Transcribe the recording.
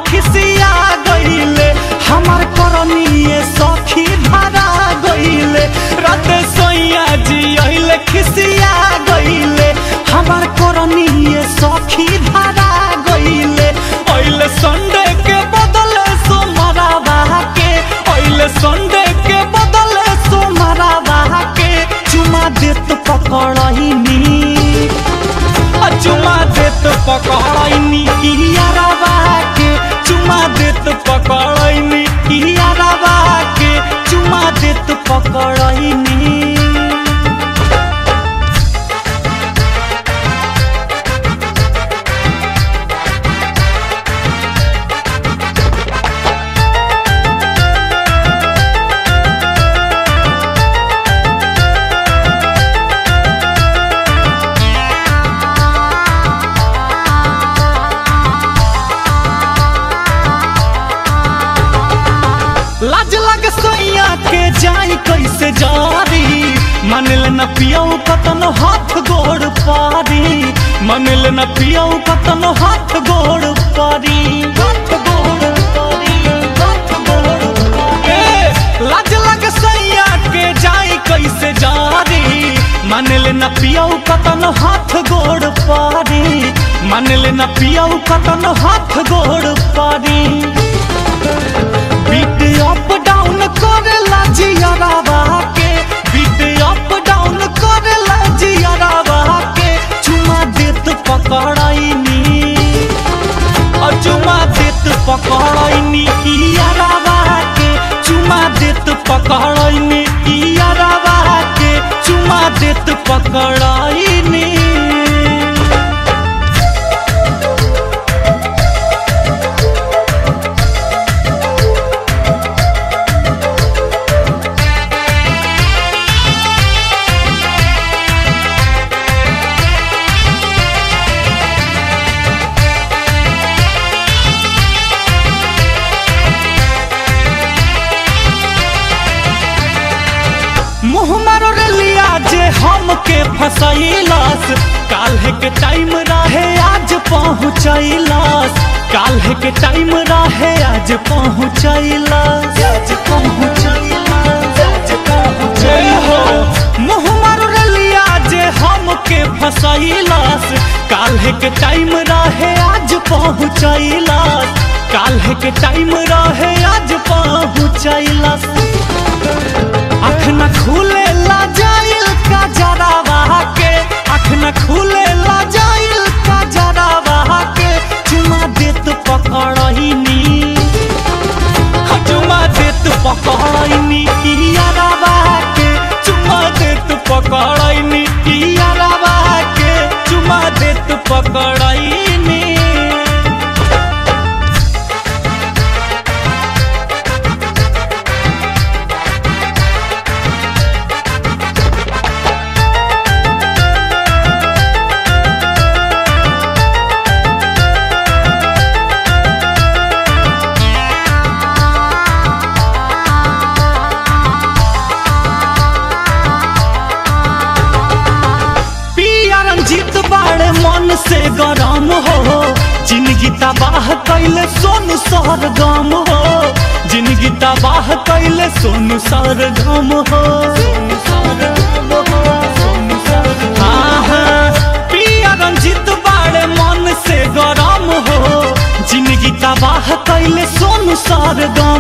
खिसिया गईले हमार करनिए सखी धरा गईले रात सोइया जी अइले खिसिया गईले हमार करनिए सखी धरा गईले अइले संडे के बदले सोमवारवा के अइले संडे के बदले सोमवारवा के चुमा देत पकड़नी चुमा देत पकड़नी यारवा के चुमा देत पकड़नी यारवा के चुमा देत पकड़नी लाज लग सैया के जाई कैसे जारी मनल न पियऊ कतन हाथ गोड़ पारी मनल न पियऊ कतन हाथ गोड़ पारी हाथ गोड़ पारी हाथ गोड़ पारी ए, लाज लग सैया के जाई कैसे जारी मनल न पियऊ कतन हाथ गोड़ पारी मनल न पियऊ कतन हाथ गोड़ पारी बीट अप डाउन करेला जियरावा के बीट अप डाउन करेला जियरावा के चुमा देत पकड़ाइनी और चुमा देत पकड़ाइनी यारावा के चुमा देत पकड़ाइनी यारावा के चुमा देत पकड़ाइनी मुँह मारो लिया जे हमके फसैलस काल्हे के टाइम रहे आज पहुँचैलस काल्हे के टाइम रहे आज पहुँचैलस आज पहुँचैलस आज पहुँचैलस मुँह मारो लिया जे हमके फसैलस काल्हे के टाइम रहे आज पहुँचैलस काल्हे के टाइम रहे आज पहुँचैलस अख न खुले ला जाइल का जरावा के अख न खुले ला जाइल का जरावा के चुमा देत पकड़नी चुमा देत पकड़नी यारावा के चुमा देत पकड़नी यारावा के चुमा देत पकड़नी पिया रंजीत बाड़े मन से गरम हो जिंदगी तबाह कैले सोनू सरगम हो जिंदगी तबाह कैले सोनू सरगम हो हाँ, हाँ, पिया रंजीत बाड़े मन से गरम हो जिंदगी तबाह कैले सोनू सरगम